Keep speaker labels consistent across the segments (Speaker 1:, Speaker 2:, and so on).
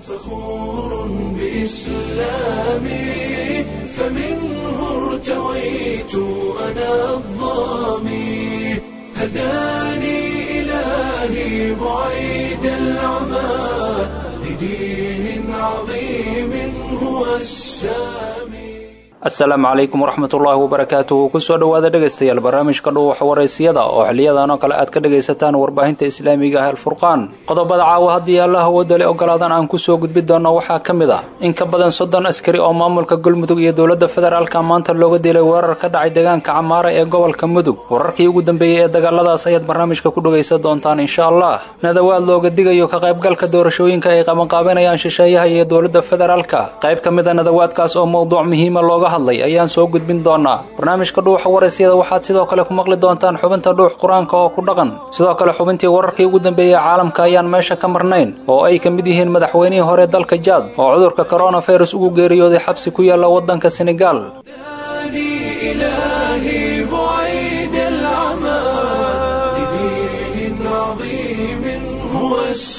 Speaker 1: فخور بإسلامي فمنه ارتويت أنا الظامي هداني إلهي بعيد العمى لدين عظيم هو السامي
Speaker 2: asalaamu calaykum waraxmatullaahi wabarakaatuhu kusoo dhowaada dhegaystayaal barnaamijka dhuuxa waraysiyada oo xiliyadan oo kale aad ka dhagaysataan warbaahinta islaamiga ah alfurqaan qodobada caawa haddii allah awoodale ogolaadan aan kusoo gudbi doonno waxaa ka mid ah in ka badan soddon askari oo maamulka galmudug iyo dowladda federaalka maanta looga dilay weerar ka dhacay deegaanka camaara ee gobolka mudug wararkii ugu dambeeyey ee dagaaladaas ayaad barnaamijka ku dhagaysan doontaan insha allah nadawaad looga digayo ka qaybgalka doorashooyinka ay qabanqaabanayaan shisheeyaha iyo dowladda federaalka qayb ka mid a nadawaadkaas oo mowduuc muhiima looga hadlay ayaan soo gudbin doonaa barnaamijka dhuuxa warasyada waxaad sidoo kale ku maqli doontaan xubinta dhuux qur-aanka oo ku dhaqan sidoo kale xubintii wararkii ugu dambeeyey caalamka ayaan meesha ka marnayn oo ay ka mid yihiin madaxweynihii hore dalka jaad oo cudurka coronavirus ugu geeriyooday xabsi ku yaalla waddanka senegal
Speaker 1: هداني إلهي بعيد العمى لدين عظيم هو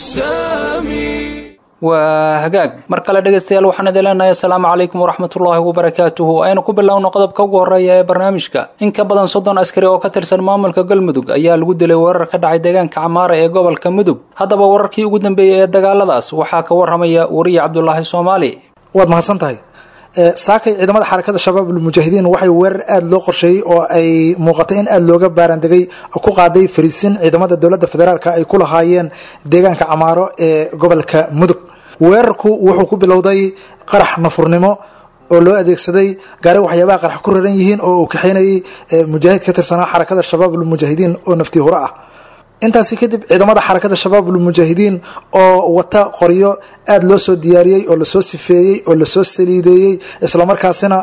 Speaker 1: السامي
Speaker 2: waa hagaag mar kale dhegaystayaal waxaan idin leenahay asalaamu calaykum waraxmatullaahi wabarakaatuhu aynu ku bilowno qodobka ugu horreeya ee barnaamijka in ka badan soddon askari oo ka tirsan maamulka galmudug ayaa lagu dilay weerar ka dhacay deegaanka camaara ee gobolka mudug haddaba wararkii ugu dambeeyey ee dagaaladaas waxaa ka waramaya wariye cabdulaahi soomaali
Speaker 3: waad mahadsan tahay saakay ciidamada xarakada shabaab ulmujaahidiin waxay weerar aada loo qorsheeyey oo ay muuqatay in aada looga baarandegay ku qaaday fariisin ciidamada dowladda federaalk ay ku lahaayeen deegaanka camaaro ee gobolka mudug weerarku wuxuu ku bilowday qarax nafurnimo oo loo adeegsaday gaari waxyaabaha qarax ku raran yihiin oo uu kaxeynayay mujaahid ka tirsanaa xarakada shabaab ulmujaahidiin oo naftii hore ah intaasi kadib ciidamada xarakada shabaab ulmujaahidiin oo wata qoryo aada loo soo diyaariyey oo lasoo sifeeyey oo lasoo saliideeyey islamarkaasina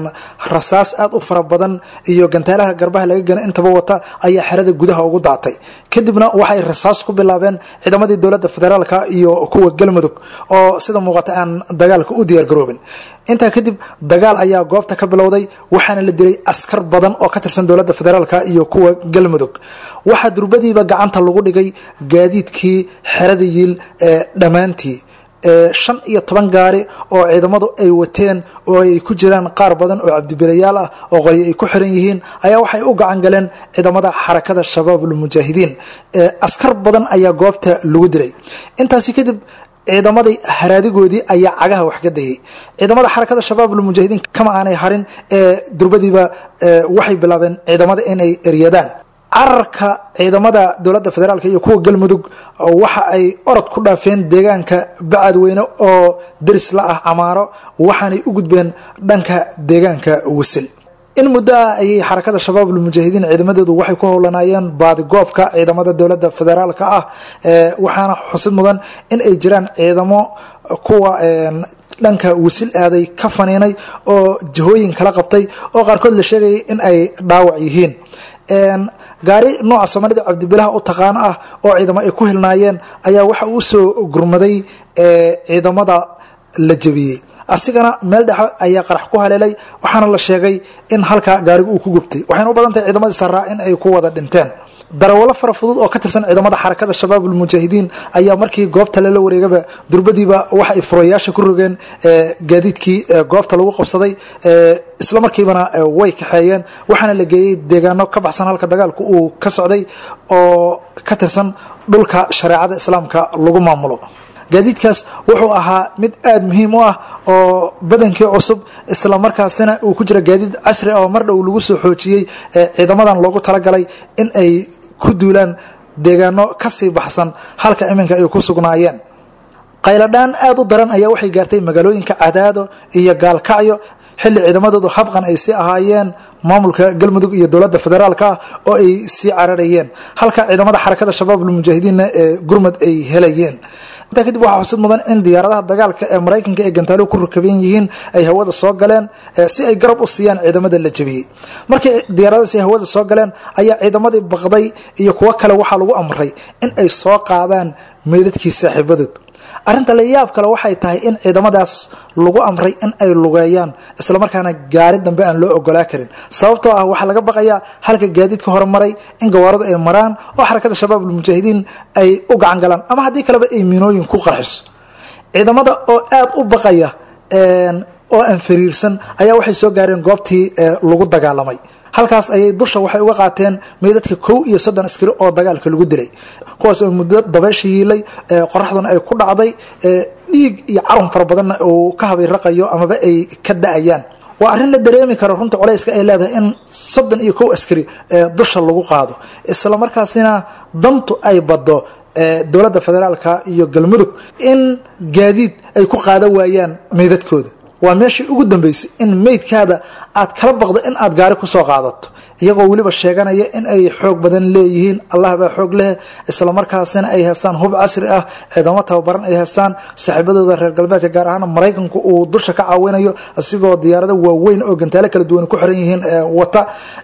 Speaker 3: rasaas aada u fara badan iyo gantaalaha garbaha laga gana intaba wata ayaa xerada gudaha ugu daatay kadibna waxay rasaas ku bilaabeen ciidamadii dowladda federaalka iyo kuwa galmudug oo sida muuqata aan dagaalka u diyaargaroobin intaa kadib dagaal ayaa goobta ka bilowday waxaana la dilay askar badan oo ka tirsan dowladda federaalk iyo kuwa galmudug waxaa durbadiiba gacanta lagu dhigay gaadiidkii xerada yiil ee dhammaantii shan iyo toban gaari oo ciidamadu ay wateen oo ay ku jiraan qaar badan oo cabdibilayaal ah oo qoryo ay ku xiran yihiin ayaa waxay u gacan galeen ciidamada xarakada shabaab ulmujaahidiin askar badan ayaa goobta lagu dilay intaasi kadib ciidamadii haraadigoodii ayaa cagaha wax ka dayay ciidamada xarakada shabaab ulmujaahidiin kama aanay harin ee durbadiiba waxay bilaabeen ciidamada inay eryadaan cararka ciidamada dowladda federaalk iyo kuwa galmudug waxa ay orod ku dhaafeen deegaanka bacadweyne oo deris la ah camaaro waxaanay u gudbeen dhanka deegaanka wasil in muddo ah ayay xarakada shabaab ulmujaahidiin ciidamadeedu waxay ku howlanaayeen baadigoobka ciidamada dowladda federaalka ah waxaana xusid mudan in ay jiraan ciidamo kuwa dhanka wasil aaday ka faniinay oo jihooyin kala qabtay oo qaarkood la sheegayay in ay dhaawac yihiin gaari nooca soomaalida cabdibilaha u taqaan ah oo ciidamo ay ku hilnaayeen ayaa waxa uu soo gurmaday ciidamada la jebiyey asigana meel dhexe ayaa qarax ku haleelay waxaana la sheegay in halkaa gaarigu uu ku gubtay waxayna u badan tahay ciidamadii saraa in ay ku wada dhinteen darawallo fara fudud oo ka tirsan ciidamada xarakada shabaab ulmujaahidiin ayaa markii goobta lala wareegaba durbadiiba waxa ay furayaasha ku rogeen gaadiidkii goobta lagu qabsaday isla markiibana way kaxeeyeen waxaana la geeyey deegaano ka baxsan halka dagaalku uu ka socday oo ka tirsan dhulka shareecada islaamka lagu maamulo gaadiidkaas wuxuu ahaa mid aada muhiim u ah oo badankii cusub isla markaasina uu ku jira gaadiid casri ah oo mar dhow lagu soo xoojiyey ciidamadan loogu talagalay in ay ku duulaan deegaano kasii baxsan halka iminka ay ku sugnaayeen qayladhaan aada u daran ayaa waxay gaartay magaalooyinka cadaado iyo gaalkacyo xilli ciidamadoodu habqan ay sii ahaayeen maamulka galmudug iyo dowladda federaalka ah oo ay sii cararayeen halka ciidamada xarakada shabaab ulmujaahidiinna ee gurmud ay helayeen intaa kadib waxaa xusid mudan in diyaaradaha dagaalka ee maraykanka ee gantaaluhu ku rakaban yihiin ay hawada soo galeen si ay garab u siiyaan ciidamada la jebiyey markii diyaaradahaas ay hawada soo galeen ayaa ciidamadii baqday iyo kuwo kale waxaa lagu amray in ay soo qaadaan meydadkii saaxiibadood arrinta la yaab kale waxay tahay in ciidamadaas lagu amray in ay lugeeyaan islamarkaana gaari dambe aan loo ogolaa karin sababtoo ah waxaa laga baqayaa halka gaadiidka horemaray in gawaaradu ay maraan oo xarakada shabaab ulmujaahidiin ay u gacan galaan ama haddii kaleba ay miinooyin ku qarxiso ciidamada oo aada u baqaya oo aan fariirsan ayaa waxay soo gaareen goobtii lagu dagaalamay halkaas ayay dusha waxay uga qaateen meydadka kow iyo soddon askari oo dagaalka lagu dilay kuwaas oo muddo dabaysha yiilay qoraxduna ay ku dhacday dhiig iyo carun fara badanna uu ka habayraqayo amaba ay ka da-ayaan waa arrin la dareemi karo runta culayska ay leedahay in soddon iyo kow askari dusha lagu qaado isla markaasina dantu ay baddo dowladda federaalka iyo galmudug in gaadiid ay ku qaadan waayaan meydadkooda waa meeshii ugu dambeysay in meydkaada aad kala baqdo in aad gaari kusoo qaadato iyagoo weliba sheeganaya in ay xoog badan leeyihiin allah baa xoog leh islamarkaasina ay haystaan hub casri ah ciidamo tababaran ay haystaan saaxiibadooda reer galbeedka gaar ahaan maraykanku uu dusha ka caawinayo isigoo diyaarado waaweyn oo gantaalo kala duwan ku xiran yihiin wata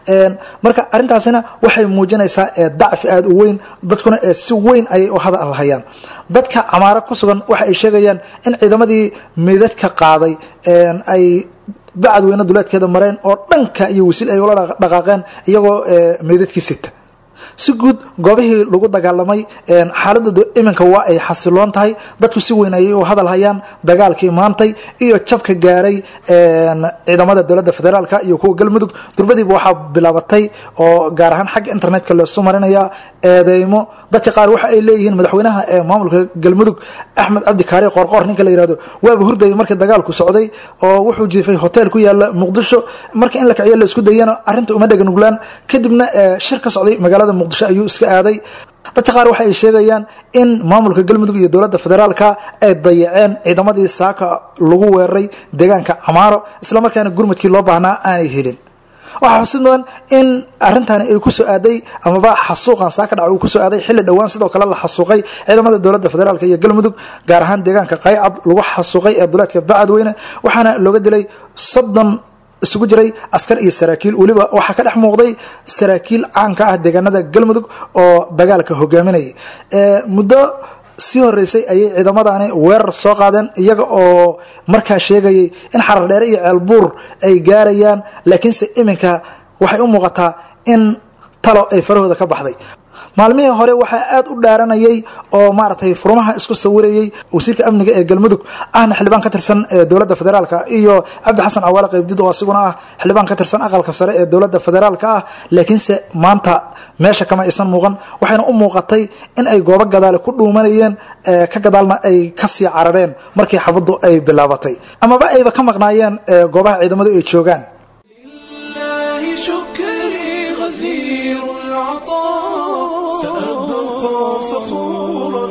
Speaker 3: marka arintaasina waxay muujinaysaa dacfi aada u weyn dadkuna si weyn ayay u hadal hayaan dadka camaaro ku sugan waxa ay sheegayaan in ciidamadii meydadka qaaday ay bacad weyne duleedkeeda mareen oo dhanka iyo wasiil ay ula dhaqaaqeen iyagoo meydadkii sita si guud goobihii lagu dagaalamay xaaladooda iminka waa ay xasiloon tahay dadku si weyn ayay u hadal hayaan dagaalkii maantay iyo jabka gaaray ciidamada dowladda federaalka iyo kuwa galmudug durbadiiba waxaa bilaabatay oo gaar ahaan xagga internetka leesu marinaya eedeymo dadka qaar waxa ay leeyihiin madaxweynaha ee maamulka galmudug axmed cabdi kaari qoorqoor ninka la yihahdo waaba hurdayay markii dagaalku socday oo wuxuu jiifay hotel ku yaala muqdisho marka in la kiciyo la isku dayana arrinta uma dhega nuglaan kadibna shir ka socday magaalada muqdisho ayuu iska aaday dadka qaar waxa ay sheegayaan in maamulka galmudug iyo dowladda federaalka ay dayaceen ciidamadii saaka lagu weeraray deegaanka camaaro islamarkaana gurmadkii loo baahnaa aanay helin waxaa xusid mudan in arintani ay ku soo aaday amaba xasuuqan saaka dhaca uu kusoo aaday xilli dhowaan sidoo kale la xasuuqay ciidamada dowladda federaalk iyo galmudug gaar ahaan deegaanka qaycad lagu xasuuqay ee duleedka bacadweyne waxaana looga dilay soddon isugu jiray askar iyo saraakiil weliba waxaa ka dhex muuqday saraakiil caanka ah deegaanada galmudug oo dagaalka hogaaminayay muddo sii horeysay ayay ciidamadani weerar soo qaadeen iyaga oo markaa sheegayay in xarar dheere iyo ceelbuur ay gaarayaan laakiinse iminka waxay u muuqataa in talo ay farahooda ka baxday maalmihii hore waxaa aada u dhaaranayay oo maaragtay furmaha isku sawirayay wasiirka amniga ee galmudug ahna xildhibaan ka tirsan dowladda federaalka iyo cabdi xasan cawaale qaybdid oo asiguna ah xildhibaan ka tirsan aqalka sare ee dowladda federaalka ah laakiinse maanta meesha kama aysan muuqan waxayna u muuqatay in ay goobo gadaale ku dhuumanayeen ka gadaalna ay kasii carareen markii xabaddu ay bilaabatay amaba ayba ka maqnaayeen goobaha ciidamadu ay joogaan
Speaker 1: لله شكري غزير العطاء سأبقى فخورا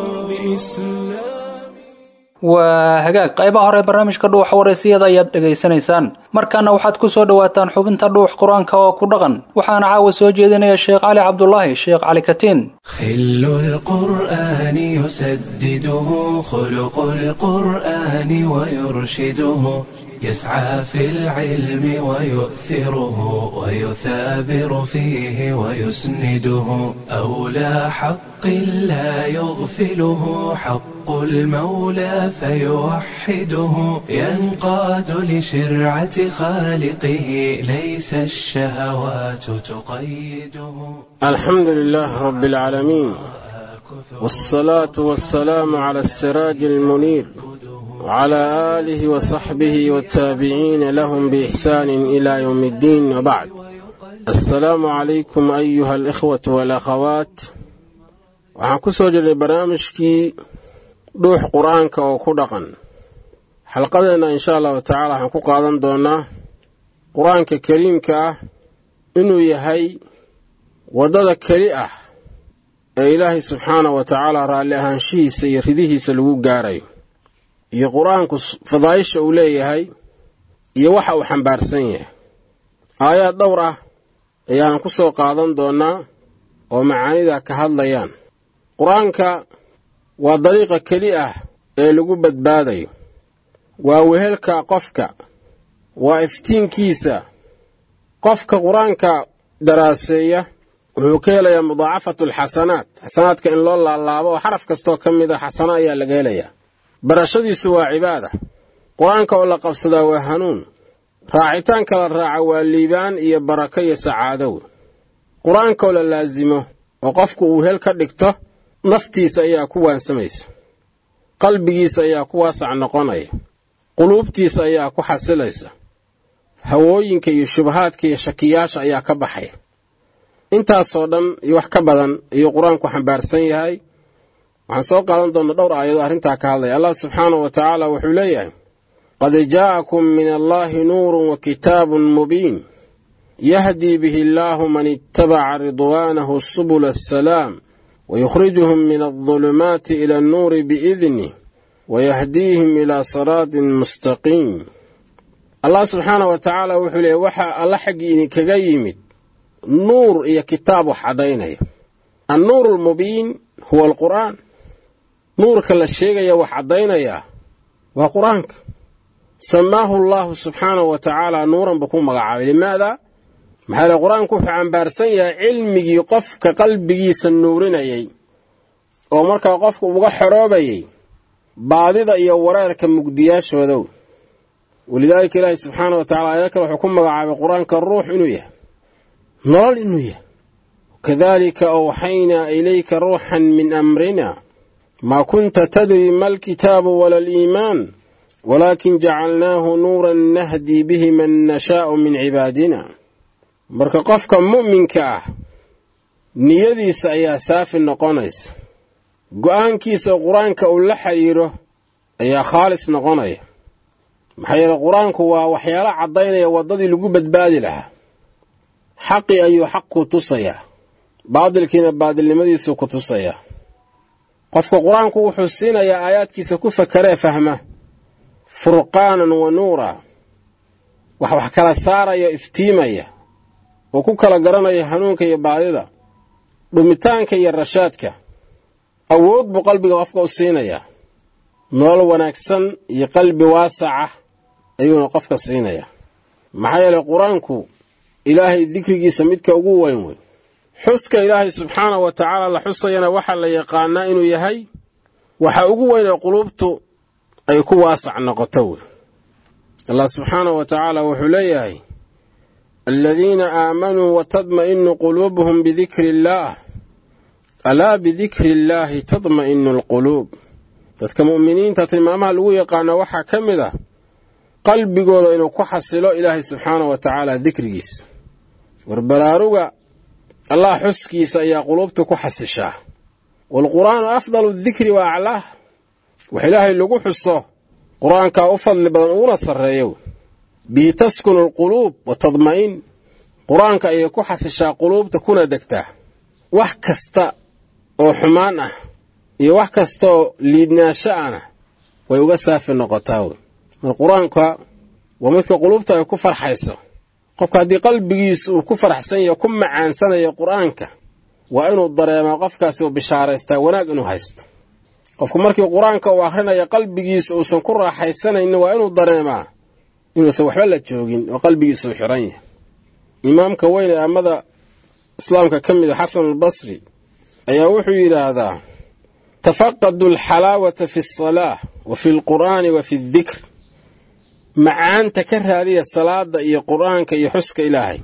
Speaker 1: بإسلامي
Speaker 2: waa hagaag qaybaha hore barnaamijka dhuuxa wareysiyada ayaad dhegaysanaysaan markaana waxaad ku soo dhowaataan xubinta dhuux qur-aanka oo ku dhaqan waxaana caawa soo jeedinaya sheekh cali cabdulaahi sheekh cali katiin
Speaker 1: خل القرآن يسدده خلق القرآن ويرشده يسعى في العلم ويؤثره ويثابر فيه ويسنده أولى حق لا يغفله حق المولى فيوحده ينقاد لشرعة خالقه ليس الشهوات تقيده
Speaker 4: الحمد لله رب العالمين والصلاة والسلام على السراج المنير وعلى آله وصحبه والتابعين لهم بإحسان إلى يوم الدين وبعد السلام عليكم أيها الإخوة والأخوات waxaan ku soo jirnay barnaamijkii dhuux qur-aanka oo ku dhaqan xalqadeenna insha allahu tacaala waxaan ku qaadan doonnaa qur-aanka kariimka ah inuu yahay waddada keli ah ee ilaahay subxaanahu wa tacaala raalli ahaanshihiisa iyo ridihiisa lagu gaarayo iyo qur-aanku fadaa'isha uu leeyahay iyo waxa uu xambaarsan yahay aayaad dhowr ah ayaanan ku soo qaadan doonnaa oo macaanida ka hadlayaan qur-aanka waa dariiqa keli ah ee lagu badbaadayo waa wehelka qofka waa iftiinkiisa qofka qur-aanka daraaseeya wuxuu ka helayaa mudaacafatu alxasanaat xasanaadka in loo laalaabo oo xaraf kastoo ka mid a xasano ayaa laga helayaa barashadiisu waa cibaada qur-aanka oo la qabsadaa waa hanuun raacitaanka la raaca waa liibaan iyo barako iyo sacaadow qur-aanka oo la laasimo oo qofku uu hel ka dhigto naftiisa ayaa ku waansamaysa qalbigiisa ayaa ku waasac noqonaya quluubtiisa ayaa ku xasilaysa hawooyinka iyo shubahaadka iyo shakiyaasha ayaa ka baxaya intaasoo dhan iyo wax ka badan ayuu qur-aanku xambaarsan yahay waxaan soo qaadan doonna dhowr aayadoo arrintaa ka hadlaya allah subxaanahu wa tacaala wuxuu leeyahay qad jaa'akum min allaahi nuurun wa kitaabun mubiin yahdii bihi allaahu man ittabaca ridwaanahu subula asalaam wayukhrijuhum min aldulumaati ila annuuri biidnih wayahdiihim ilaa siraatin mustaqiim allah subxaanahu wa tacaala wuxuu leeyahy waxaa alla xaggii idinkaga yimid nuur iyo kitaab wax caddaynaya annuuru almubiin huwa alqur'aan nuurka la sheegaya wax caddaynayaa waa qur-aanka samaahu allaahu subxaanahu wa tacaala nuuran buu ku magacaabay limaada maxaa yale qur-aanku wuxuu cambaarsan yahay cilmigii qofka qalbigiisa nuurinayay oo markaa qofka uga xoroobayay baadida iyo wareerka mugdiyaashoodow walidaalika ilaahi subxaana wa tacala aayado kale wuxuu ku magacaabay qur-aanka ruux inuu yahay nolol inuu yahay kadalika awxaynaa ilayka ruuxan min amrina maa kunta tadri ma alkitaabu wala aliimaan walaakin jacalnaahu nuuran nahdii bihi man nashaa'u min cibaadina marka qofka mu'minka ah niyadiisa ayaa saafi noqonaysa go'aankiisa oo qur-aanka uu la xidhiiro ayaa khaalis noqonaya maxaa yeele qur-aanku waa waxyaalo caddaynaya waddadii lagu badbaadi lahaa xaqii ayuu xaq ku tusayaa baadilkiina baadilnimadiisuu ku tusayaa qofka qur-aanku wuxuu siinayaa aayaadkiisa ku fakaree fahma furqaanan wa nuura wax wax kala saaraya iftiimaya oo ku kala garanaya hanuunka iyo baadida dhumitaanka iyo rashaadka awood buu qalbiga qofka u siinayaa nolol wanaagsan iyo qalbi waasaca ayuuna qofka siinayaa maxaa yeelay qur-aanku ilaahay dikrigiisa midka ugu weyn wey xuska ilaahay subxaanahu wa tacaala la xusayana waxaa la yaqaanaa inuu yahay waxa ugu weyn ee quluubtu ay ku waasac noqoto wey allah subxaanahu wa tacaala wuxuu leeyahay aladiina aamanuu watadma'inu quluubuhum bidikri illaah alaa bidikri illaahi tadma'inu alquluub dadka mu'miniinta tilmaamaha lagu yaqaano waxaa ka mid ah qalbigooda inuu ku xasilo ilaahay subxaanahu wa tacaala dikrigiisa war baraaruga allah xuskiisa ayaa quluubta ku xasishaa waalqur'aanu afdalu dikri wa aclaah wax ilaahay lagu xuso qur-aankaa u fadli badan uguna sarreeyo bihi taskunu alquluub wa tadma'in qur-aanka ayay ku xasishaa quluubta kuna degtaa wax kasta oo xumaan ah iyo wax kastaoo liidnaasho ana way uga saafi noqotaa wey mar qur-aanka waa midka quluubta ay ku farxayso qofka haddii qalbigiisu uu ku faraxsan yaho ku macaansanayo qur-aanka waa inuu dareemaa qofkaasi uu bishaaraystaa wanaag inuu haysto qofku markii qur-aanka uu akhrinayo qalbigiisa uusan ku raaxaysanaynin waa inuu dareemaa inuusan waxba la joogin oo qalbigiisa uu xiran yahay imaamka weyn ee ammada islaamka ka mid a xasanulbasri ayaa wuxuu yidhaahdaa tafaqadu alxalaawata fi alsalaah wa fi alqur'aani wa fi aldikr macaanta ka raadiya salaada iyo qur'aanka iyo xuska ilaahay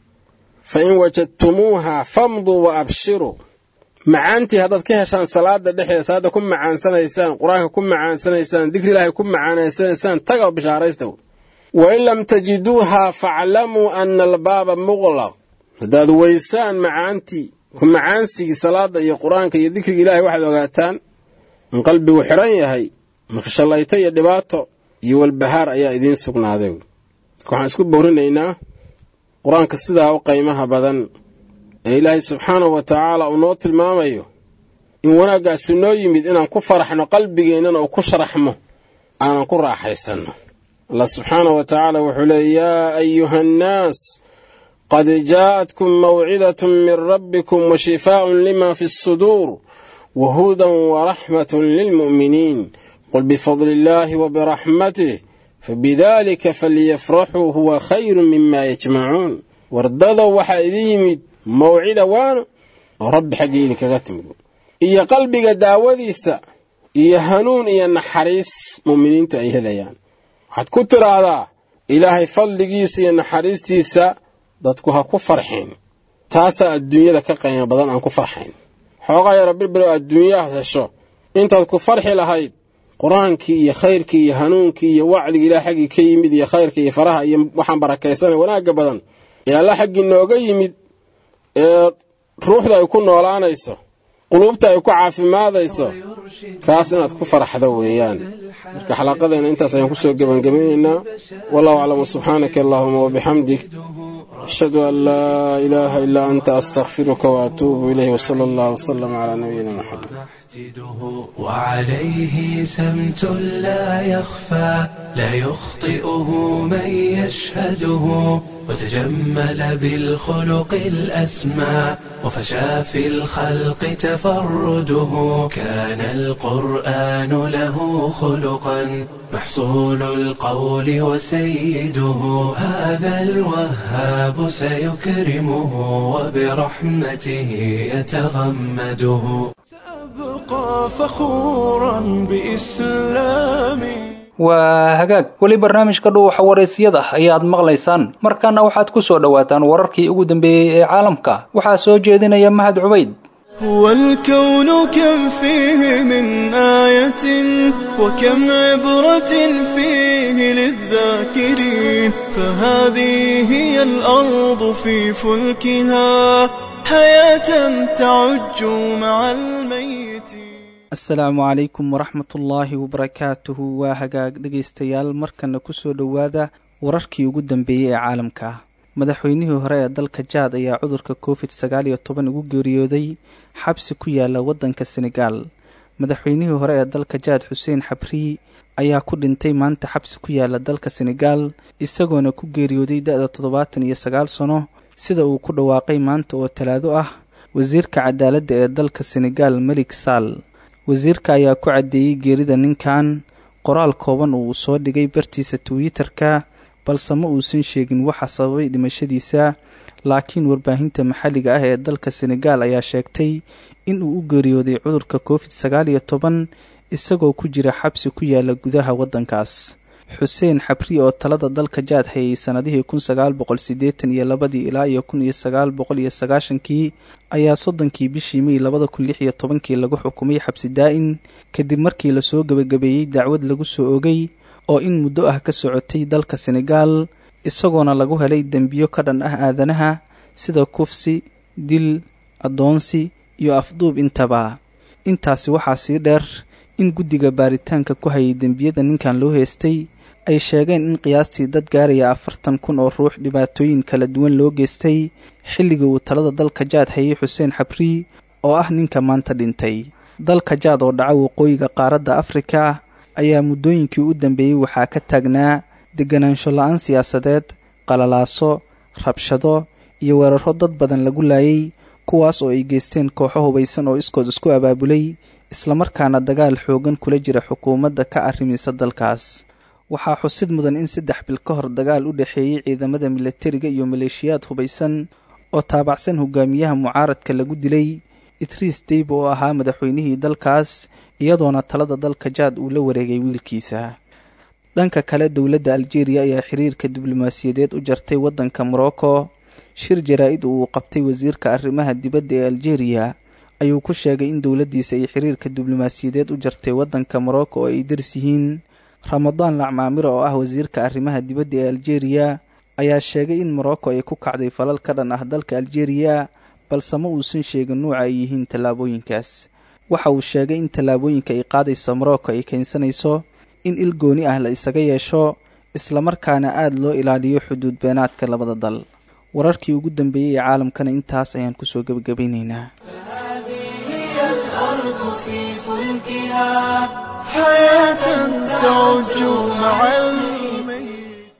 Speaker 4: fa in wajadtumuuha famduu wa abshiruu macaantii haddaad ka heshaan salaada dhexdeeda salaadda ku macaansanaysaan qur-aanka ku macaansanaysaan dikri ilaahay ku macaansanaysaan taga oo bishaaraysta wa in lam tajiduuha faclamuu ana albaaba muqlaq haddaad weysaan macaantii ku macaansigii salaada iyo qur-aanka iyo dikriga ilaahay waxaad ogaataan in qalbigu xidhan yahay marka shallayto iyo dhibaato iyo walbahaar ayaa idiin sugnaaday marka waxaan isku bowrinaynaa qur-aanka sidaa u qaymaha badan ee ilaahay subxaanahu wa tacaala uu noo tilmaamayo in wanaaggaasi noo yimid inaan ku faraxno qalbigeennana uu ku sharaxmo aanan ku raaxaysanno allah subxaanahu wa tacaala wuxuu leeyay yaa ayuha annaas qad jaa'atkum mawcidatun min rabbikum wa shifaa'un lima fi suduur wa hudan wa raxmatun lilmu'miniin qul bifadli illaahi wa biraxmatih fabidaalika falyafraxuu huwa khayru mima yajmacuun wardadow waxaa idin yimid mawcida waana oo rabbi xaggii idinkaga timid iyo qalbiga daawadiisa iyo hanuun iyo naxariis mu'miniintu ay helayaan waxaad ku tidhaahdaa ilaahay fadligiisa iyo naxariistiisa dadku ha ku farxeen taasaa adduunyada ka qaymo badan aan ku farxayn xoogaa yaro birbiro adduunyaha hesho intaad ku farxi lahayd qur-aankii iyo khayrkii iyo hanuunkii iyo wacdigii ilaah xaggii ka yimid iyo khayrka iyo faraha iyo waxaan barakaysanay wanaagga badan ee alla xaggii nooga yimid ee ruuxda ay ku noolaanayso quluubta ay ku caafimaadayso kaas inaad ku faraxdo weeyaan marka xalaqadeena intaas ayaan kusoo gebangebaynaynaa wallahu aclam subxaanaka allahuma wabixamdik ashhadu an laa ilaaha ilaa anta astakfiruka waatuubu ilayh wsala allah wsalam calaa nabiyina maxamed
Speaker 1: وعليه سمت لا يخفى لا يخطئه من يشهده وتجمل بالخلق الأسمى وفشى في الخلق تفرده كان القرآن له خلقا محصول القول وسيده هذا الوهاب سيكرمه وبرحمته يتغمده سأبقى فخورا بإسلامي
Speaker 2: waa hagaag weli barnaamijka dhuuxa waraysyada ayaad maqlaysaan markaana waxaad ku soo dhowaataan wararkii ugu dambeeyey ee caalamka waxaa soo jeedinaya mahad cubayd
Speaker 5: هو الكون كم فيه من آية وكم عبرة فيه للذاكرين فهذه هي الأرض في فلكها حياة تعج مع الميت
Speaker 6: asalaamu calaykum waraxmatullaahi wabarakaatuhu waa hagaag dhegaystayaal markana kusoo dhowaada wararkii ugu dambeeyey ee caalamka madaxweynihii hore ee dalka jaad ayaa cudurka covid sagaal iyo toban ugu geeriyooday xabsi ku yaala waddanka senegaal madaxweynihii hore ee dalka jaad xuseen xabrii ayaa ku dhintay maanta xabsi ku yaala dalka senegaal isagoona ku geeriyooday da-da toddobaatan iyo sagaal sano sida uu ku dhawaaqay maanta oo talaado ah wasiirka cadaaladda ee dalka senegaal melik saal wasiirka ayaa ku caddeeyey geerida ninkan qoraal kooban uu soo dhigay bartiisa twitter-ka balse ma uusan sheegin waxa sababay dhimashadiisa laakiin warbaahinta maxalliga ah ee dalka senegaal ayaa sheegtay in uu u geeriyooday cudurka covid sagaal iyo toban isagoo ku jira xabsi ku yaala gudaha waddankaas xuseen xabri oo talada dalka jaad hayay sannadihii kun sagaal boqol siddeetan iyo labadii ilaa iyo kun iyo sagaal boqol iyo sagaashankii ayaa soddonkii bishii mey labada kun lix iyo tobankii lagu xukumay xabsi daa-in kadib markii lasoo gebagabeeyey dacwad lagu soo ogay oo in muddo ah ka socotay dalka senegaal isagoona lagu helay dembiyo ka dhan ah aadanaha sida kufsi dil addoonsi iyo afduub intaba intaasi waxaa sii dheer in guddiga baaritaanka ku hayay dembiyada ninkan loo heestay ay sheegeen in qiyaastii dad gaaraya afartan kun oo ruux dhibaatooyin kala duwan loo geystay xilligii uu talada dalka jaad hayay xuseen xabrii oo ah ninka maanta dhintay dalka jaad oo dhaca waqooyiga qaaradda afrika ayaa muddooyinkii u dambeeyey waxaa ka taagnaa deganaansho la-aan siyaasadeed qalalaaso rabshado iyo weeraro dad badan lagu laayay kuwaas oo ay geysteen kooxo hubaysan oo iskood isku abaabulay islamarkaana dagaal xoogan kula jira xukuumadda ka arrimisa dalkaas waxaa xusid mudan in saddex bil ka hor dagaal u dhexeeyey ciidamada milatariga iyo maleeshiyaad hubaysan oo taabacsan hogaamiyaha mucaaradka lagu dilay itriis deyb oo ahaa madaxweynihii dalkaas iyadoona talada dalka jaad uu la wareegay wiilkiisa dhanka kale dowladda aljeeriya ayaa xiriirka diblomaasiyadeed u jartay waddanka morocco shir jaraa-id uu qabtay wasiirka arrimaha dibadda ee aljeeriya ayuu ku sheegay in dowladdiisa ay xiriirka diblomaasiyadeed u jartay waddanka morocco oo ay daris yihiin ramadaan lacmaamiro oo ah wasiirka arrimaha dibadda ee aljeeriya ayaa sheegay in morocco ay ku kacday falal ka dhan ah dalka aljeeriya balse ma uusan sheegin nuuca ay yihiin tallaabooyinkaas waxa uu sheegay in tallaabooyinka ay qaadaysa morocco ay keensanayso in il gooni ah la isaga yeesho islamarkaana aada loo ilaaliyo xuduud beenaadka labada dal wararkii ugu dambeeyey ee caalamkana intaas ayaan kusoo gebagabaynaynaa
Speaker 5: حياة تعج مع الميت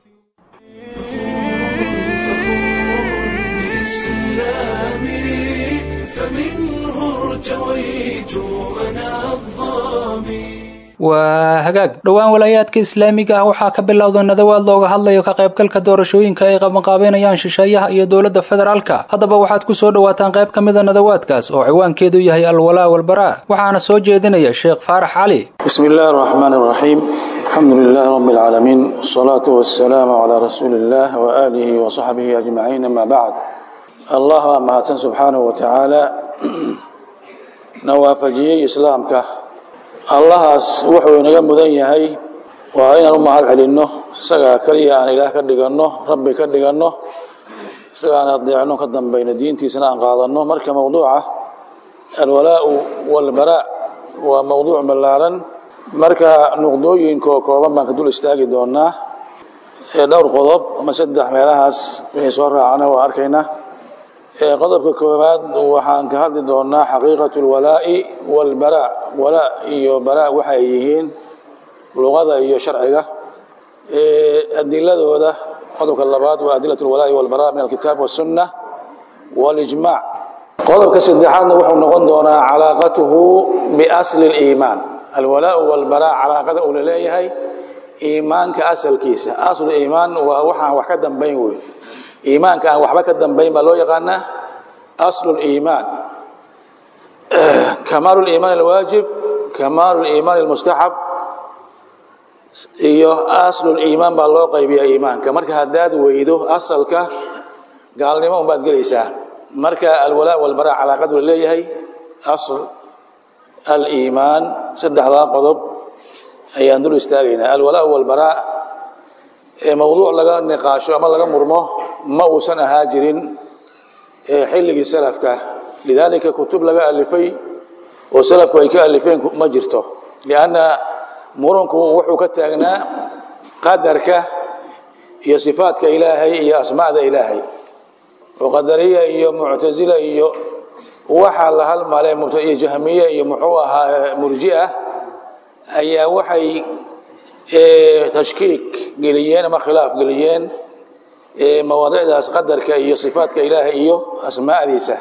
Speaker 1: بإسلامي فمنه ارتويت أنا الظامي
Speaker 2: waa hagaag dhowaan walaayaadka islaamiga ah waxaa ka bilowda nadawaad looga hadlayo ka qaybgalka doorashooyinka ay qabanqaabeynayaan shisheeyaha iyo dowladda federaalka haddaba waxaad ku soo dhowaataan qayb ka mida nadawaadkaas oo ciwaankeedu yahay alwalaa walbaraa waxaana soo jeedinaya sheekh faarax cali
Speaker 7: بسم الله الرحمن الرحيم الحمد لله رب العالمين والصلاة والسلام على رسول الله وآله وصحبه أجمعين ما بعد الله أمهاتن سبحانه وتعالى نوافجي إسلامك allahaas wuxuu inaga mudan yahay waa inaan u mahad celinno isagaa keliya aan ilaah ka dhiganno rabbi ka dhiganno isagaan adeecno ka dambayno diintiisana aan qaadanno marka mowduuca alwalaau walbaraa waa mowduuc ballaaran marka nuqdooyinkaoo kooban baan ka dul istaagi doonaa ee dhowr qodob ama saddex meelahaas wixii soo raacana waa arkaynaa qodobka koowaad waxaan ka hadli doonaa xaqiiqatu lwalaa'i walbaraa walaa iyo baraa waxay yihiin luqada iyo sharciga adiladooda qodobka labaad waa adilat lwalaa'i walbaraa min alkitaab wasunna walijmac qodobka saddexaadna wuxuu noqon doonaa calaaqatuhu biasli liimaan alwalaau walbaraa calaaqada uu laleeyahay iimaanka asalkiisa aslu iimaan waa waxaan wax ka dambayn wey iimaanka aan waxba ka dambayn baa loo yaqaanaa aslu liimaan kamaalu liimaan alwaajib kamaalu liimaan almustaxab iyo aslu liimaan baa loo qaybiyaa iimaanka marka haddaad weydo asalka gaalnimo unbaad gelaysaa marka alwalaa walbaraa calaaqadu laleeyahay asl aliimaan saddexdaa qodob ayaan dul istaagaynaa alwalaa walbaraa ee mowduuc laga niqaasho ama laga murmo ma uusan ahaa jirin xilligii salafka lidaalika kutub laga alifay oo salafku ay ka alifeen ma jirto lianna muranku wuxuu ka taagnaa qadarka iyo sifaadka ilaahay iyo asmaacda ilaahay oo qadariya iyo muctasila iyo waxaa la halmale iyo jahmiye iyo muxuu ahaa murjia ayaa waxay tashkiik geliyeen ama khilaaf geliyeen mawaadicdaas qadarka iyo sifaadka ilaahay iyo asmaacdiisa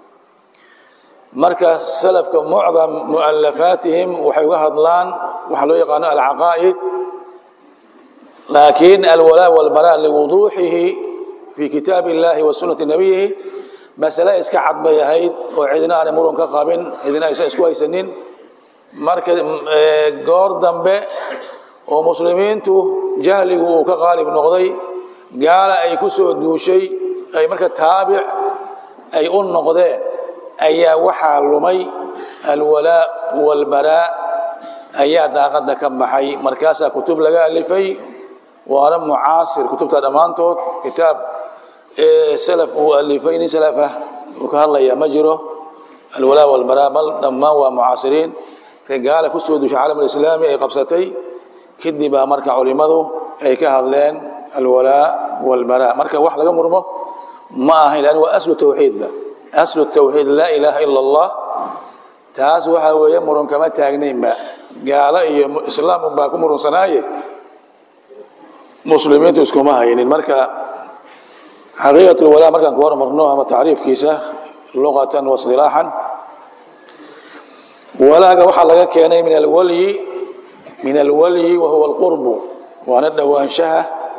Speaker 7: marka salafka mucdam mualafaatihim waxay uga hadlaan waxaa loo yaqaano alcaqaa'id laakiin alwalaa walbaraa liwuduuxihi fii kitaab illahi wa sunnati nabiyihi masale iska cad bay ahayd oo cidina aanay muran ka qabin cidina aysan isku haysanin marka goor dambe oo muslimiintu jahligu uu ka qaalib noqday gaala ay ku soo duushay ay marka taabic ay u noqdeen ayaa waxaa lumay alwalaa walbaraa ayaa daaqadda ka baxay markaasaa kutub laga alifay waana mucaasir kutubta dhammaantood kitaab salaf uu alifay nin salafah uu ka hadlayaa ma jiro alwalaa walbaraa bal dhammaan waa mucaasiriin gaala ku soo duushay caalamulislaami ay qabsatay kadib baa marka culimmadu ay ka hadleen alwalaa walbaraa marka wax laga murmo ma ahayn lan waa aslu tawxiidba aslu tawxiid laa ilaaha ila allah taas waxaa weeye murun kama taagnaynba gaalo iyo islaam unbaa ku murunsanaaye muslimiintu iskuma haynin marka xaqiiqat lwalaa markaan ku hormarno ama tacriifkiisa luqatan wa isdilaaxan walaaga waxaa laga keenay min alwalyi min alwalyi wa huwa alqurbu waana dhowaanshaha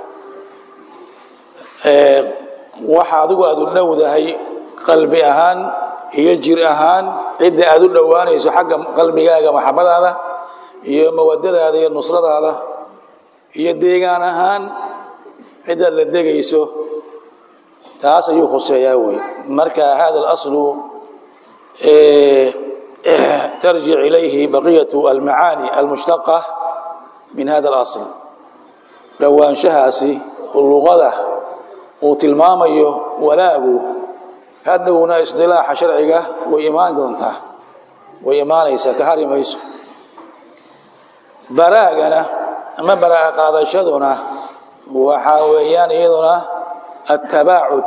Speaker 7: waxa adigu aad u dhowdahay qalbi ahaan iyo jir ahaan cidda aad u dhowaanayso xagga qalbigaaga maxabadaada iyo mawadadaada iyo nusradaada iyo deegaan ahaan ciddaad la degayso taas ayuu khuseeyaa wey marka hada alaslu tarjic ilayhi baqiyatu almacaani almushtaqa min hada alasl dhowaanshahaasi luqada uu tilmaamayo walaagu hadhowna isdilaaxa sharciga way imaan doontaa way imaanaysaa ka hari mayso baraagana ama baraa'a qaadashaduna waxaa weeyaan iyaduna attabaacud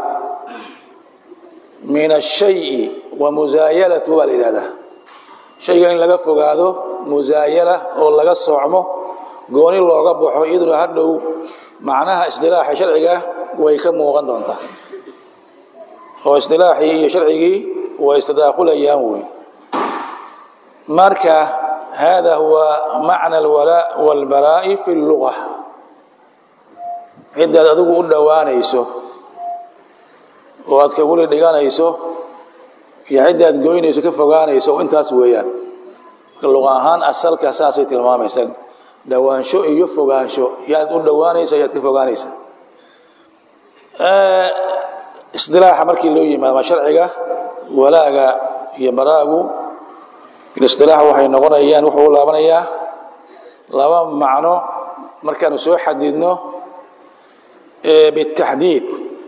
Speaker 7: min ashayi wa musaayalatu baa la yidhahdaa shayga in laga fogaado musaayala oo laga soocmo gooni looga baxo iyaduna hadhow macnaha isdilaaxa sharciga way ka muuqan doontaa oo isdilaaxii iyo sharcigii way istadaakulayaan wey marka hada huwa macna alwalaa walbaraa'i fi lluga ciddaad adigu u dhowaanayso oo aad kaguli dhiganayso iyo ciddaad goynayso ka fogaanayso intaas weeyaan marka luqa ahaan asalka saasay tilmaamaysa dhowaansho iyo fogaansho yaad u dhowaanaysa yaad ka fogaanaysa isdilaaxa markii loo yimaado ma sharciga walaaga iyo baraagu ilistilaax waxay noqonayaan wuxuu u laabanayaa laba macno markaanu soo xadidno bitaxdiid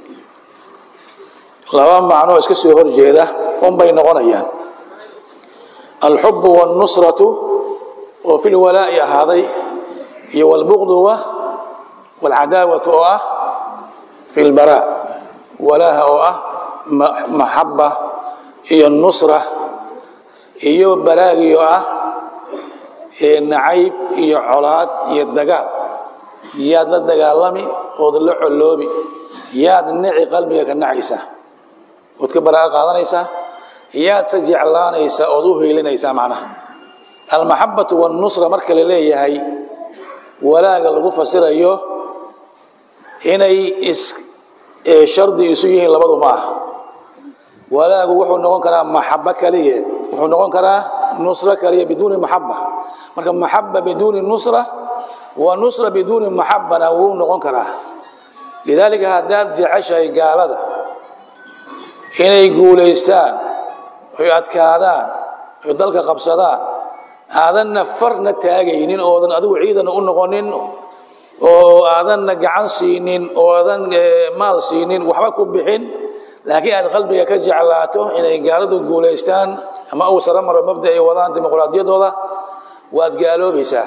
Speaker 7: laba macno iska soo horjeeda unbay noqonayaan alxubu wاlnusratu oo fi lwalaa'i ahaaday iyo wاlbuqduwa wاlcadaawatu oo ah fi lbaraa walaaha oo ah maxaba iyo nusra iyo baraagi oo ah nacayb iyo colaad iyo dagaal yaad la dagaalami ood la coloobi yaad nici qalbiga ka nacaysa ood ka baraa'a qaadanaysaa yaad se jeclaanaysaa ood u hiilinaysaa macnaha almaxabatu wاlnusra marka la leeyahay walaaga lagu fasirayo inay shardi isu yihiin labadu ma ah walaagu wuxuu noqon karaa maxabo kaligeed wuxuu noqon karaa nusro kaliya biduuni maxaba marka maxaba biduuni nusra wa nusra biduuni maxabana wuu noqon karaa lidaalika haddaad jeceshahay gaalada inay guulaystaan oy adkaadaan oy dalka qabsadaan aadanna farna taagaynin oodan adigu ciidana u noqonin oo aadanna gacan siinin oo aadan maal siinin waxba ku bixin laakiin aad qalbiga ka jeclaato inay gaaladu guulaystaan ama uu sara maro mabda ay wadaan dimuqraadiyadooda waad gaaloobaysaa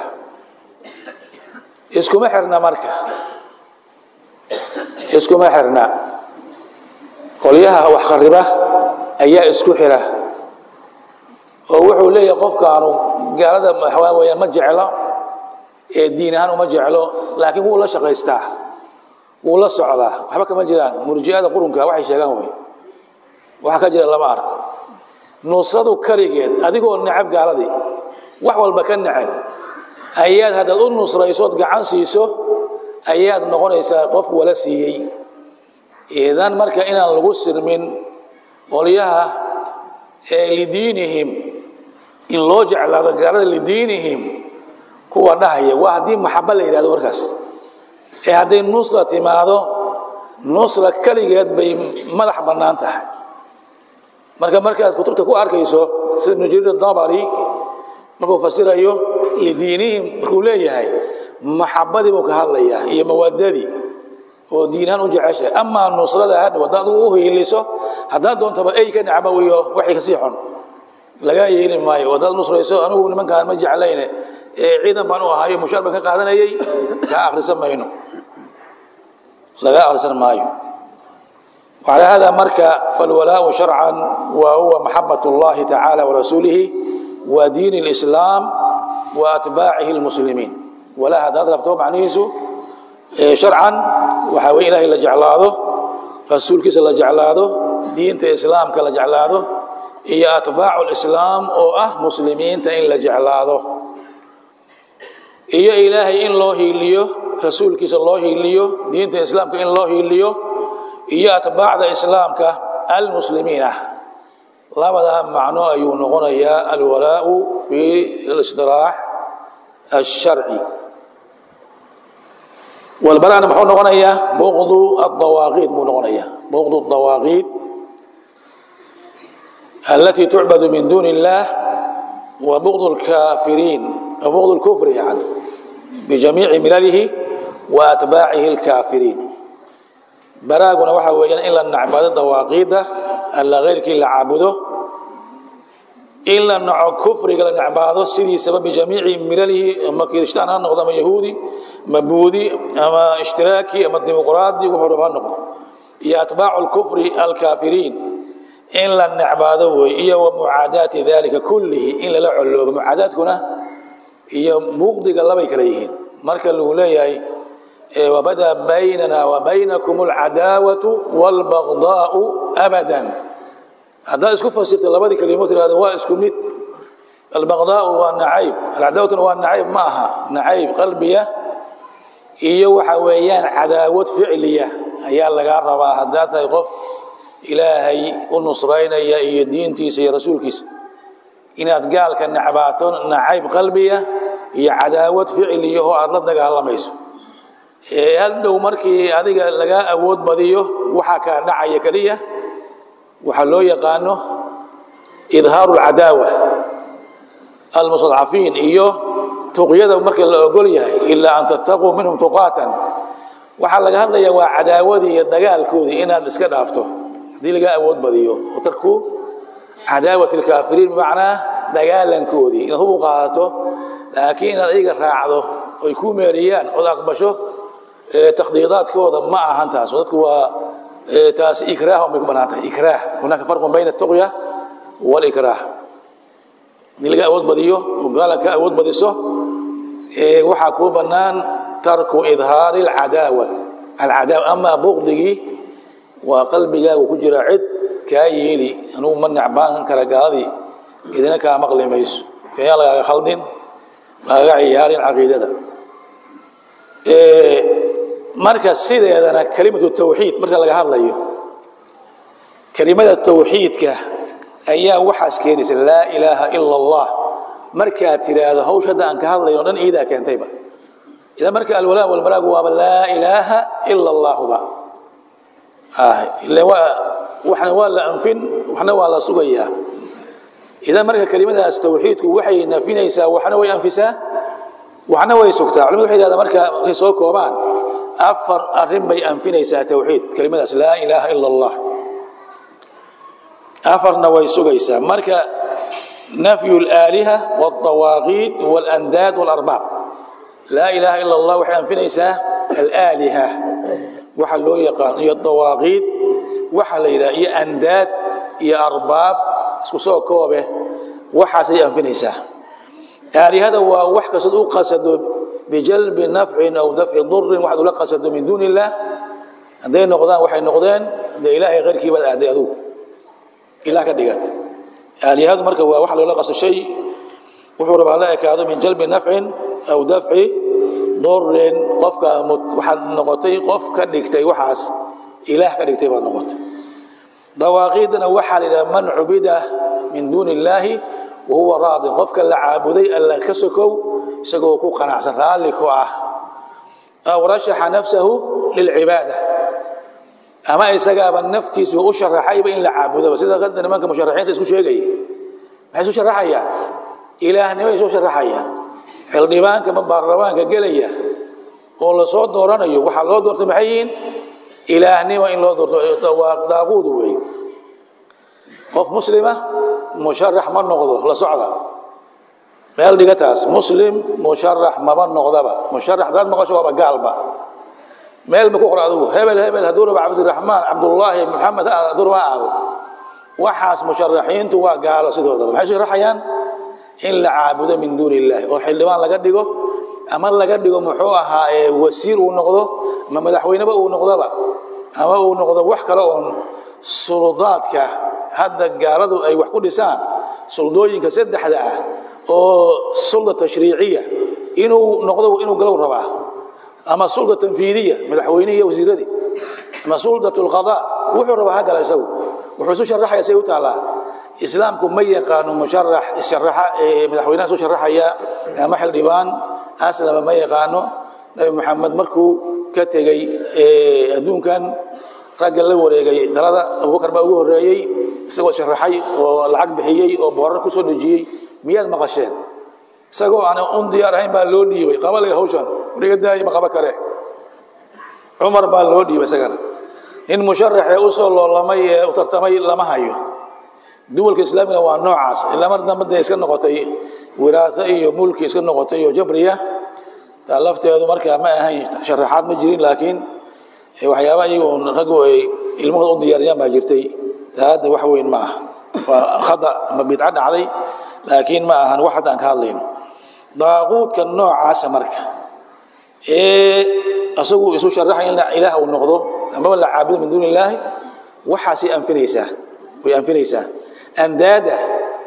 Speaker 7: iskuma xirna marka iskuma xirna qolyaha wax khariba ayaa isku xira oo wuxuu leeyahay qofkaanu gaalada waxaa weyaan ma jeclo ee diin ahaan uma jeclo laakiin wuu la shaqaystaa wuu la socdaa waxba kama jiraan murji'ada qurunka waxay sheegaan wey waxa ka jira lama arag nusradu keligeed adigoo necab gaaladii wax walba ka necab ayaad haddaad u nusraysood gacan siiso ayaad noqonaysaa qof wala siiyey idan marka inaan lagu sirmin qolyaha ee lidiinihim in loo jeclaado gaalada lidiinihim kuwa dhahaya waa haddii maxaba la yidhahdo markaas ee hadday nusra timaado nusra keligeed bay madax bannaan tahay marka markaad kutubta ku arkayso sida ibnu jariir dabari markuu fasirayo lidiinihim markuu leeyahay maxabadii buu ka hadlayaa iyo mawadadii oo diinahaan u jeceshahay amaa nusrada hadhow haddaad u hiiliso haddaad doontaba ay ka nacba wiyo waxay kasii xun lagaa yeeli maayo haddaad nusrayso anigu nimankaan ma jeclayne ciidan baan u ahaayo mushaar baan ka qaadanayay kaa akhrisan mayno laga akhrisan maayo وعلى هذا مركا فالولاء شرعا وهو محبة الله تعالى ورسوله ودين الإسلام وأتباعه المسلمين ولا هذا أضرب معنيسه شرعا وحاوي إلهي لجعلاده رسول كيس لجعلاده دين الإسلام كلجعلاده هي أتباع الإسلام أو أه مسلمين تإن لجعلاده هي إلهي إن الله إليه رسول كيس الله إليه دين الإسلام كإن الله إليه iyo atbaacda islaamka almuslimiina labadaa macno ayuu noqonayaa alwalaau fi اlisطilaax الsharci walbaraana muxuu noqonayaa buqdu الdawaaqiid buu noqonayaa buqdu الdawaaqiid التي تعبد من دون الله وبغض الكافرين وبغض الكفر يعني بجميع ملله وأتباعه الكافرين baraaguna waxa weeyaan in la nacbado dawaaqiidda alla keyrkii la caabudo in la naco kufriga la nacbaado sidiisaba bijamiici milalihi ama kirishtaan ha noqdo ama yahuudi ama buudi ama ishtiraaki ama dimuqraadi wuxuu raba ha noqdo iyo atbaacu lkufri alkaafiriin in la nacbaado wey iyo wa mucaadaati dalika kullihi in lala coloobo mucaadaadkuna iyo buuqdiga labay kala yihiin marka lagu leeyahay وبدا بيننا وبينكم العداوة والبغضاء أبدا هذا اسكو فسرت لبدي كلمات هذا هو اسكو ميت البغضاء والنعيب العداوة والنعيب معها نعيب قلبية iyo waxa weeyaan cadaawad ficliya ayaa laga rabaa haddaad tahay qof ilaahay u nusraynaya iyo diintiisa iyo rasuulkiisa inaad gaalka nacbaato nacayb qalbiya iyo cadaawad ficliya oo aad la dagaalamayso hal dhow markii adiga lagaa awood badiyo waxaa kaa dhacaya keliya waxaa loo yaqaano idhaaru lcadaawa almustadcafiin iyo tuqyada marka la ogol yahay ilaa an tattaquu minhum tuqaatan waxaa laga hadlayaa waa cadaawadii iyo dagaalkoodii inaad iska dhaafto haddii laga awood badiyo oo tarku cadaawat alkaafiriin bimacnaa dagaalankoodii inaad hub u qaadato laakiin inaad iyaga raacdo oy ku meeriyaan ood aqbasho takhdiidaadkooda ma ahan taas dadku waa taas ikraah bay ku banaan tahay ikraah hunaaka farqun bayna ataqya walikraah haddii laga awood badiyo oo gaalan ka awood badiso waxaa kuu bannaan tarku idhaari alcadaawa alcadaawa amaa buqdigii waa qalbigaagu ku jira cid kaa yeeli anugu ma necbaan kara gaaladii idina kaa maqli mayso fayaan lagaaga khaldin lagaga ciyaarin caqiidada marka sideedana kelimatu tawxiid marka laga hadlayo kelimada tawxiidka ayaa waxaas keenaysa laa ilaaha ila allah markaad tiraahdo hawsh hadda aan ka hadlayno dhan iidaa keentayba idan marka alwalaa walbaraagu waaba laa ilaaha ila allahuba waxna waa la anfin waxna waa la sugayaa idan marka kelimadaas tawxiidku waxay nafinaysaa waxna way anfisaa waxna way sugtaa culimadu waxay yidhahdaa marka markay soo koobaan afar arrin bay anfinaysaa tawxiid kelimadaas laa ilaaha ila allah afarna way sugaysaa marka nafyu alaaliha walطawaaqiit walandaad walarbaab laa ilaaha ila allah waxay anfinaysaa alaaliha waxa loo yaqaan iyo dawaaqiid waxa la yidhaha iyo andaad iyo arbaab isku soo koobe waxaasay anfinaysaa aalihada waa wax kastood u qasado bijalbi nafcin aw dafci durin waxaad ula qasado min duuni illah hadday noqdaan waxay noqdeen dee ilaahay keyrkii baad aaday adugu ilah ka dhigat aalihadu marka waa wax loola qasto shay wuxuu rabaa la ekaado min jalbi nafcin aw dafci durin qofka waxaad noqotay qof ka dhigtay waxaas ilaah ka dhigtay baad noqotay dawaaqiidana waxaa la yidhaha man cubida min duuni illaahi wa huwa raadin qofka la caabuday alla ka sokow isagoo ku qanacsan raalli ku ah aw rashaxa nafsahu lilcibaada ama isagaaba naftiisaba u sharaxayba in la caabudaba sida hadda nimanka musharaxiinta isku sheegaya maxay isu sharaxayaan ilaahnimay isu sharaxayaan xildhibaanka ma baarlamaanka gelaya oo lasoo dooranayo waxaa loo doortay maxay yihiin ilaahnimo in loo doorto daaquudu wey qof muslima musharax ma noqdo la socda meel dhiga taas muslim musharax maba noqdaba musharax hadaad maqasho waaba gaalba meel ba ku qor adigu hebel hebel hadduu raba cabdiraxmaan cabdullaahi maxamed hadduu raba aado waxaas musharaxiintu waa gaalo sidoodaba maxay sharaxayaan in la caabudo min duuni illaahi oo xildhibaan laga dhigo ama laga dhigo muxuu ahaa wasiir uu noqdo ama madaxweyneba uu noqdoba ama uu noqdo wax kale oon suldaadka hadda gaaladu ay wax ku dhisaan suldooyinka saddexda ah oo sulda tashriiciya inuu noqdo inuu galow rabaa ama sulda tanfiidiya madaxweynihi iyo wasiiradii ama suldat lqadaa wuxuu rabaa ha gala isagu wuxuu isu sharaxaya say u taallaa islaamku ma yaqaano musharax isharaxa madaxweynaha isu sharaxaya ama xildhibaan aslama ma yaqaano nabi maxamed markuu ka tegey adduunkan ragga la wareegay dalada abubakar baa ugu horeeyey isagoo sharaxay oo lacag bixiyey oo boorar ku soo dejiyey miyaad maqasheen isagoo aan un diyaar ahayn baa loo dhiibay qabalay hawshan wariga daaya ma qaba kare cumar baa loo dhiibay isagana nin musharaxee u soo loolamay ee u tartamay lama hayo duwalka islaamigana waa noocaas ilaa mar dambe dee iska noqotay wiraaso iyo mulki iska noqotay iyo jabriya taa lafteedu markaa ma ahayn sharaxaad ma jirin laakiin waxyaaba iyagu raggu ay ilmahooda u diyaariyaan baa jirtay taa hadda wax weyn ma aha waa khada ama bidco dhacday laakiin ma ahan wax hadda aan ka hadlayno daaquudka noocaasa marka ee isagu isu sharaxay in ilaah uu noqdo amaba la caabudo min duuni illaahi waxaasay anfinaysaa way anfinaysaa andaada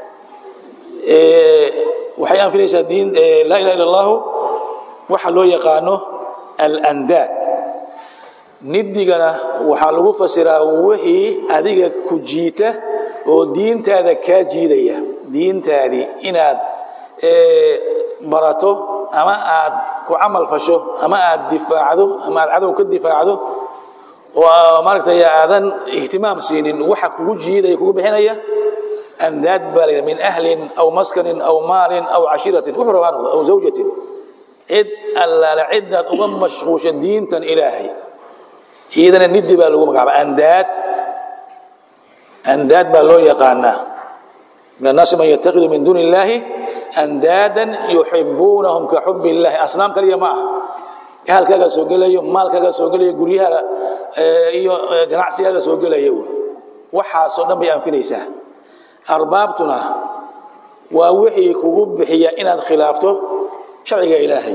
Speaker 7: waxay anfinaysaa diin laa ilaha illa allahu waxa loo yaqaano alandaad nidigana waxaa lagu fasiraa wixii adiga ku jiita oo diintaada kaa jiidaya diintaadii inaad barato ama aad ku camal fasho ama aad difaacdo ama aad cadow ka difaacdo oo maaragtay aadan ihtimaam siinin waxa kugu jiidaya kugu bixinaya andaad baa la min ahlin aw maskanin aw maalin aw cashiratin wuxuu rabaa noqdo aw zawjatin cid allaala cidaad uga mashquusha diintan ilaahay iyadana nidi baa lagu magacaaba andaad andaad baa loo yaqaanaa min annaasi man yattakidu min duuni illaahi andaadan yuxibuunahum ka xubi illahi asnaam kaliya ma aha ahalkaagaa soo gelayo maalkaagaa soo gelayo guryahaaga iyo ganacsigaaga soo gelaya waxaasoo dhan bay anfinaysaa arbaabtuna waa wixii kugu bixiya inaad khilaafto sharciga ilaahay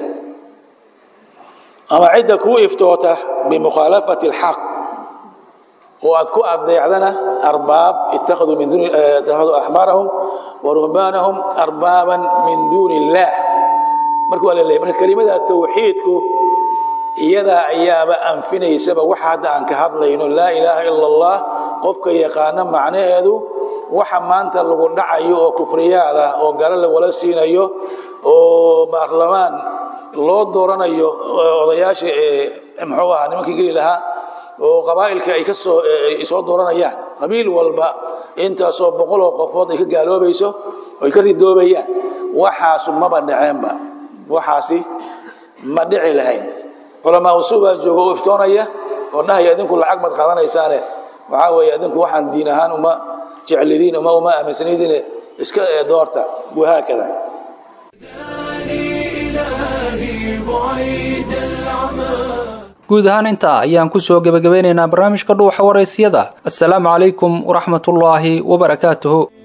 Speaker 7: ama cidda kuu iftoota bimukhaalafati alxaq oo aad ku adeecdana arbaab ittakhaduu min duuni ittakhaduu axbaarahum wa ruhbaanahum arbaaban min duuni illaah marka waa la leeyahy marka kelimada tawxiidku iyadaa ayaaba anfinaysaba waxa hadda aan ka hadlayno laa ilaaha ila allah qofka yaqaano macnaheedu waxa maanta lagu dhacayo oo kufriyaada oo galo lawala siinayo oo baarlamaan loo dooranayo odayaasha muxuu ahaa nimankii geli lahaa oo qabaa'ilka ay ka soo soo dooranayaan qabiil walba intaasoo boqoloo qofood ay ka gaaloobayso oo ay ka ridoobayaan waxaasu maba dhaceenba waxaasi ma dhici lahayn culamaa usuu baa jooga u iftoonaya oo dhahaya idinku lacag baad qaadanaysaane waxaa weeye idinku waxaan diin ahaan uma jeclidiin uma uma aaminsanidiine iska doorta wahaakada
Speaker 2: guud ahaan intaa ayaan ku soo gebagabeynaynaa barnaamijka dhuuxa waraysiyada assalaamu calaykum waraxmatullaahi wabarakaatuhu